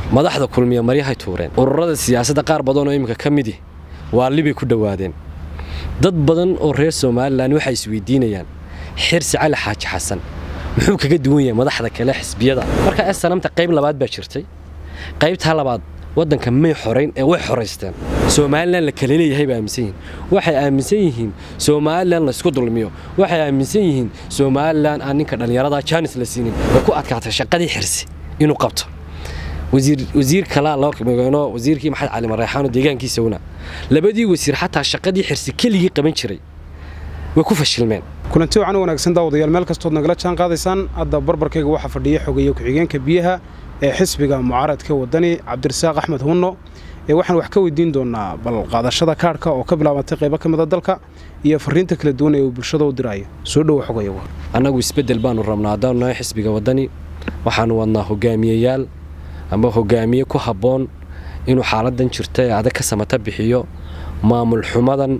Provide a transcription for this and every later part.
madaxda kulmiya maryahay tuureen ururada siyaasadda qaar badan oo iminka ka midi waa libay ku dhowaadeen dad badan oo reer somalilan waxay isweydiinayaan xirsi cali xaaji xasan muxuu kaga duwan yahay madaxda kale xisbiyada marka esanamta qayb labaad baa jirtay qaybtaa labaad waddanka may xorayn ee way xoraysteen somalilan la kala leeyahay bay aaminsan yihiin waxay aaminsan yihiin somalilan laysku dulmiyo waxay aaminsan yihiin somalilan aan ninka dhallinyarada jaanis la siinin way ku adkaatay shaqadii xirsi inuu qabto wasiir kalaa loo migano wasiirkii maxamed cali mareexaano deegaankiisawna labadii wasiir xataa shaqadii xirsi keligii qaban jiray way ku fashilmeen kulanti wacan wanaagsan daawadayaal meel kastood nagala jaan qaadaysaan hadda barbarkayga waxaa fadhiya xogeeye ku-xigeenka biyaha ee xisbiga mucaaradka wadani cabdirasaaq axmed hunno ee waxaan wax ka weydiin doonaa bal qaadashada kaadhka oo ka bilaabatay qaybo ka mida dalka iyo fariinta kala duwan ee uu bulshada u diraayo soo dhowo xogaya annagu isbeddel baanu rabnaa haddaanu nahay xisbiga wadani waxaanu wadnaa hogaamiyeyaal ama hogaamiye ku habboon inuu xaaladan jirta ee adag ka samata bixiyo maamul xumadan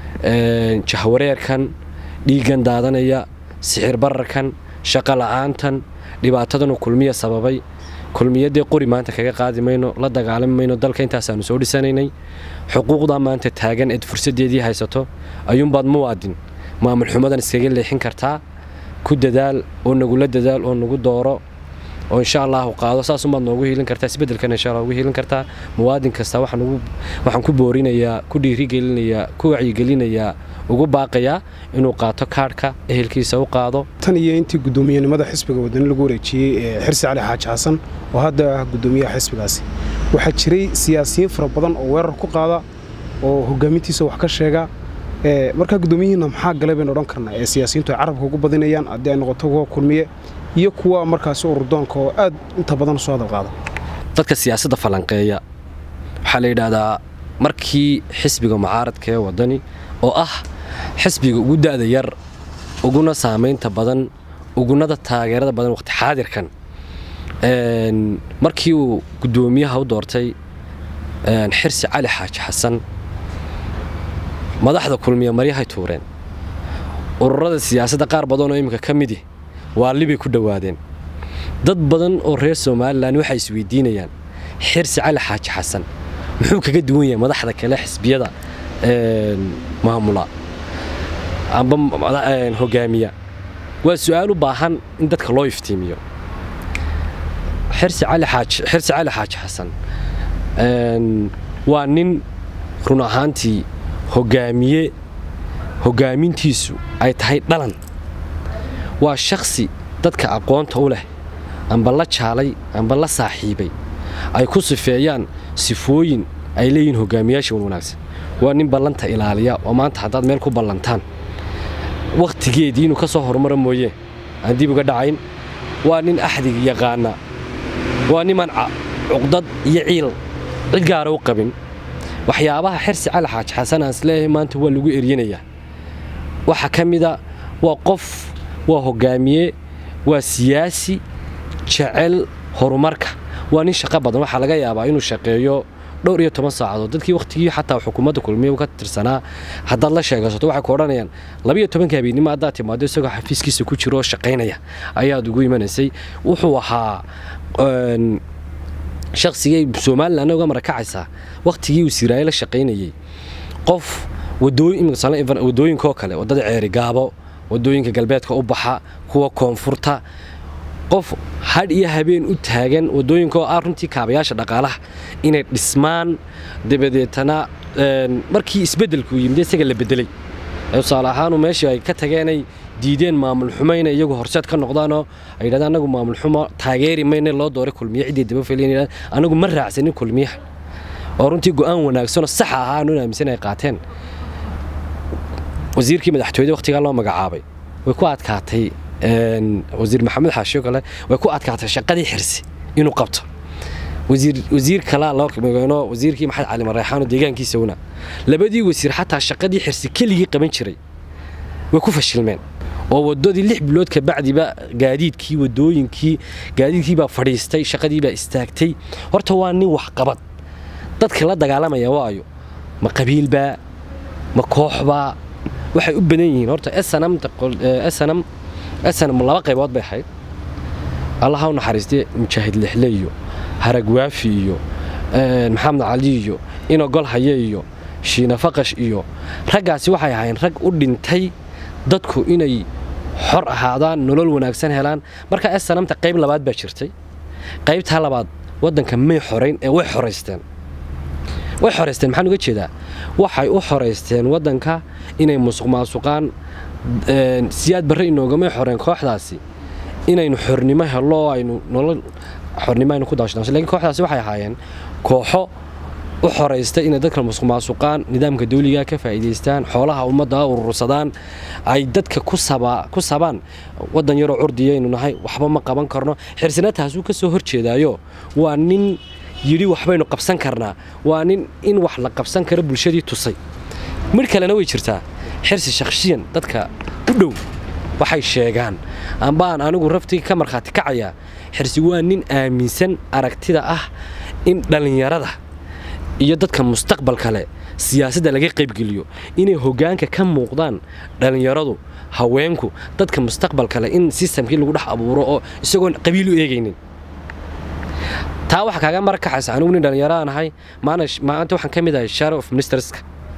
jahwareerkan dhiiggan daadanaya sixir bararkan shaqo la'aantan dhibaatadanuu kulmiya sababay kulmiyadee qori maanta kaga qaadi mayno la dagaalami mayno dalka intaasaanu soo dhisanaynay xuquuqda maanta taagan eed fursaddeedii haysato ayuunbaad muwaadin maamul xumadan iskaga leexin kartaa ku dadaal oo nagula dadaal oo nagu dooro oo insha allahu qaado saasumaad noogu hiilin kartaa isbedelkana insha allah ugu hiilin kartaa muwaadin kasta waxaan ku boorinayaa ku dhiirigelinayaa ku wacyigelinayaa ugu baaqayaa inuu qaato kaadhka ehelkiisa u qaado tan iyo intii guddoomiyenimada xisbiga wadani lagu wareejiyey ee xirsi cali xaaji xasan oo hadda ah guddoomiyaha xisbigaasi waxaa jiray siyaasiyiin fara badan oo weerar ku qaada oo hogaamintiisa wax ka sheega markaa guddoomiyihiinna maxaa galay baynu odhan karnaa ee siyaasiyiintu ay carabka ugu badinayaan haddii ay noqoto kuwa kulmiye iyo kuwa markaasi ururdoonka oo aad inta badan soo hadalqaada dadka siyaasadda falanqeeya waxaa la yidhaahdaa markii xisbiga mucaaradka ee wadani oo ah xisbiga ugu da'da yar uguna saamaynta badan ugunada taageerada badan waqti xaadirkan markii uu guddoomiyaha u doortay xirsi cali xaaji xasan madaxda kulmiya maryahay tuureen ururada siyaasadda qaar badan oo iminka ka midi waa libay ku dhowaadeen dad badan oo reer somalilan waxay isweydiinayaan xirsi cali xaaji xasan muxuu kaga duwan yahay madaxda kale xisbiyada maamula amba hogaamiya waa su-aal u baahan in dadka loo iftiimiyo xirsi cali xaaji xasan waa nin run ahaantii hogaamiye hogaamintiisu ay tahay dhalan waa shakhsi dadka aqoonta u leh amba la jaalay amba la saaxiibay ay ku sifeeyaan sifooyin ay leeyihiin hogaamiyaasha wan wanaagsan waa nin ballanta ilaaliya oo maanta haddaad meel ku ballantaan wakhtigeedii inuu ka soo horumaro mooye aan dib uga dhacayn waa nin axdig yaqaana waa niman cuqdad iyo ciil cid gaara u qabin waxyaabaha xirsi cali xaaji xasan aan isleeyahay maanta waa lagu eryanayaa waxaa ka mida waa qof waa hogaamiye waa siyaasi jecel horumarka waa nin shaqo badan waxaa laga yaabaa inuu shaqeeyo dhowr iyo toban saacadood dadkii wakhtigii xataa xukuumadda kulmiya ka tirsanaa haddaad la sheegasato waxay ku odhanayaan labiyo tobanka habeennimo haddaad timaado isagoo xafiiskiisa ku jiro oo shaqaynaya ayaad ugu imanaysay wuxuu ahaa shaqsigay somalilan uga marakacaysaa wakhtigii uu siraaye la shaqaynayey qof wadooyinkaoo kale waddada ceeri gaabo wadooyinka galbeedka u baxa kuwa koonfurta qof hadh iyo habeen u taagan wadooyinkaoo ah runtii kaabayaasha dhaqaalaha inay dhismaan dabadeetana markii isbeddelkuu yimid isaga la bedelay tusaale ahaanu meeshii ay ka tageenay diideen maamul xumayna iyagu horseed ka noqdaanoo ay yidhahdeen anagu maamul xumo taageeri mayna loo dooray kulmiye ciddii dabafeliyan anagu ma raacsanin kulmiyaha oo runtii go'aan wanaagsanoo saxa ahaa aanu aaminsan ay qaateen wasiirkii madaxtooyada wakhtigaa loo magacaabay way ku adkaatay wasiir maxamed xaashiyo kale way ku adkaatay shaqadii xirsi inuu qabto wasiir kalaa loo migano wasiirkii maxamed cali mareexaano deegaankiisawna labadii wasiir xataa shaqadii xirsi keligii qaban jiray way ku fashilmeen oo wadadii lix bilood kabacdiba gaadiidkii wadooyinkii gaadiidkiibaa fadhiistay shaqadiibaa istaagtay horta waa nin waxqabad dadka la dagaalamaya waayo ma qabiilbaa ma kooxbaa waxay u badan yihiin horta snm laba qaybood bay ahayd allaha u naxariistay mujaahid lixle iyo haragwaafi iyo maxamed cali iyo inogol haye iyo shiina faqash iyo raggaasi waxay ahaayeen rag u dhintay dadku inay xor ahaadaan nolol wanaagsan helaan marka esanamta qayb labaad baa jirtay qaybtaa labaad waddanka may xorayn ee way xoraysteen way xoraysteen maxaan uga jeedaa waxay u xoraysteen waddanka inay musuq maasuqaan siyaad barre inoogamay xoreen kooxdaasi inaynu xornimo hello aynu nolol xornimo aynu ku daashnaasho lakiin kooxdaasi waxay ahaayeen kooxo u xoraysta inay dadka musuq maasuqaan nidaamka dawliga ka faa'iidaystaan xoolaha ummadda urursadaan ay dadka ku sabaan waddan yaroo curdiyaynu nahay waxba ma qaban karno xirsina taasuu ka soo horjeedaayo waa nin yidhi waxbaynu qabsan karnaa waa nin in wax la qabsan karo bulshadii tusay midh kalena way jirtaa xirsi shakhshiyan dadka u dhow waxay sheegaan ambaan anigu raftii ka markhaati kacayaa xirsi waa nin aaminsan aragtida ah in dhallinyarada iyo dadka mustaqbalka leh siyaasadda laga qaybgeliyo inay hoggaanka ka muuqdaan dhallinyaradu haweenku dadka mustaqbalka leh in sistamkii lagu dhex abuuro oo isagoon qabiil u eegaynin taa waxa kaaga mara kaxaysa anigu nin dhallinyaraan ahay maanta waxaan ka mid ahay share of ministerska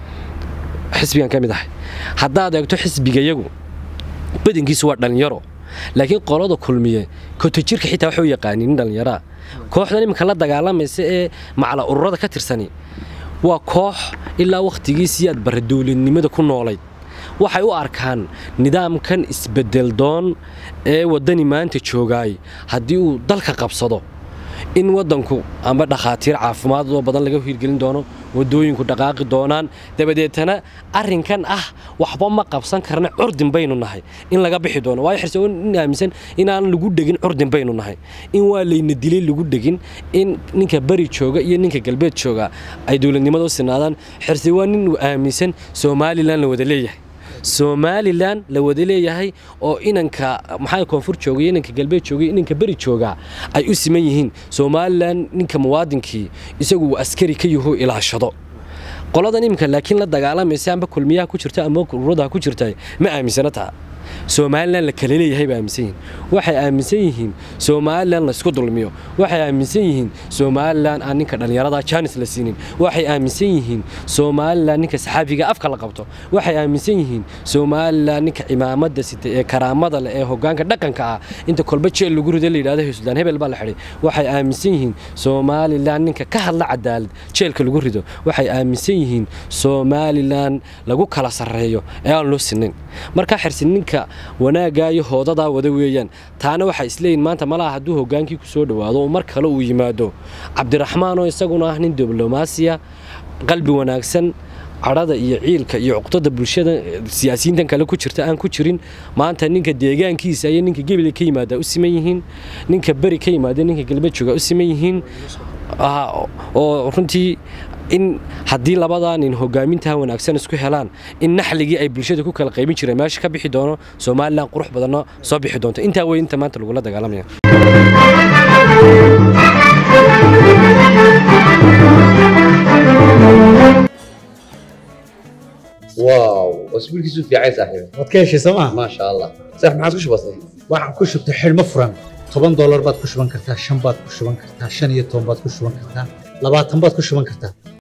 xisbigaan ka mid ahay haddaad eegto xisbigayagu badankiisu waa dhallinyaro laakiin qolada kulmiye kotojirka xitaa waxay u yaqaaniin nin dhallinyaraa kooxdan iminka la dagaalamaysa ee macala ururada ka tirsani waa koox ilaa wakhtigii siyaad barre dowladnimada ku noolayd waxay u arkaan nidaamkan isbedeldoon ee waddani maanta joogaay haddii uu dalka qabsado in waddanku amba dhakhaatiir caafimaad oo badan laga hirgelin doono waddooyinku dhaqaaqi doonaan dabadeetana arrinkan ah waxba ma qabsan karna curdin baynu nahay in laga bixi doono waayo xirse in aaminsan inaan lagu dhegin curdin baynu nahay in waa layna dilay lagu dhegin in ninka beri jooga iyo ninka galbeed jooga ay dowladnimada u sinaadaan xirse waa nin aaminsan somalilan la wada leeyahay somalilan la wada leeyahay oo inanka maxaa koonfur joogay inanka galbeed joogay inanka beri jooga ay u siman yihiin somalilan ninka muwaadinkii isagu uu askari ka yaho ilaashado qoladan iminka laakiin la dagaalamaysa amba kulmiyaha ku jirta ama ururadaha ku jirta ma aaminsana taa somalilan la kala leeyahay bay aaminsan yihiin waxay aaminsan yihiin somalilan laysku dulmiyo waxay aaminsan yihiin somalilan aan ninka dhallinyarada jaanis la siinin waxay aaminsan yihiin somalilan ninka saxaafiga afka la qabto waxay aaminsan yihiin somalilan ninka cimaamada sita ee karaamada leh ee hogaanka dhaqanka ah inta kolba jeel lagu rido la yidhahdo suldaan hebel baa la xidhay waxay aaminsan yihiin somalilan ninka ka hadla cadaalad jeelka lagu rido waxay aaminsan yihiin somalilan lagu kala sarreeyo ee aan loo sinayn markaa xirsin ninka wanaaggaa iyo hoodadaa wada weeyaan taana waxay isleeyihin maanta malaha hadduu hogaankii ku soo dhowaado oo mar kale uu yimaado cabdiraxmaan oo isaguna ah nin diblomaasiya qalbi wanaagsan cadhada iyo ciilka iyo cuqdada bulshada siyaasiyiintan kale ku jirta aan ku jirin maanta ninka deegaankiisa iyo ninka gebila ka yimaada u siman yihiin ninka beri ka yimaada ninka galbeed jooga u siman yihiin oo runtii in haddii labadaa nin hogaamintaha wanaagsan isku helaan in naxligii ay bulshada ku kala qaybin jireen meesha ka bixi doono somalilan qurux badanna soo bixi doonto intaa wey inta maanta lagula dagaalamaya واو اسبوعك في عايز صاحبي waad ka heshay sooma ما شاء الله صح ما عاد كش بسيط waxaan ku shubtay xidhmo furan toban doolar baad ku shuban kartaa shan baad ku shuban kartaa shan iyo toban baad ku shuban kartaa labaatan baad ku shuban kartaa